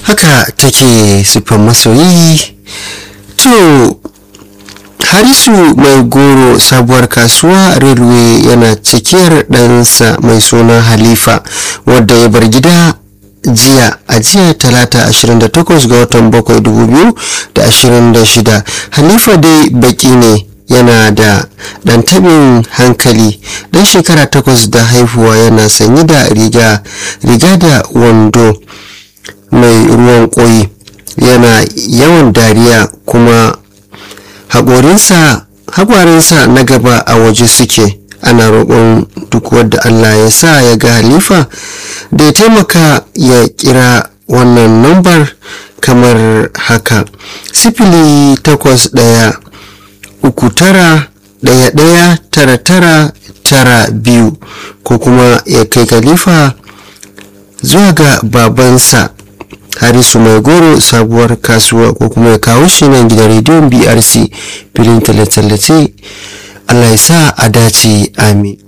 haka take siffan masoyi to harisu mai goro sabuwar kasuwa railway yana cikiyar ɗansa mai suna halifa wadda ya bar gida jiya a jiya talata 28 ga watan 7 2026 halifa dai baki ne yana da ɗan tabin hankali ɗan shekara takwas da haihuwa yana sanye da riga riga da wando mai ruwan ƙoyi yana yawan dariya kuma haƙorinsa na gaba a waje suke ana roƙon duk wadda allah ya sa ya ga halifa da ya taimaka ya kira wannan lambar kamar haka sifili takwas ɗaya uku tara ɗaya ɗaya tara tara tara biyu ko kuma ya kai khalifa zuwa ga babansa harisu mai goro sabuwar kasuwa ko kuma ya kawo shi nan gidan rediyon brc filin tallace allah ya sa a dace amin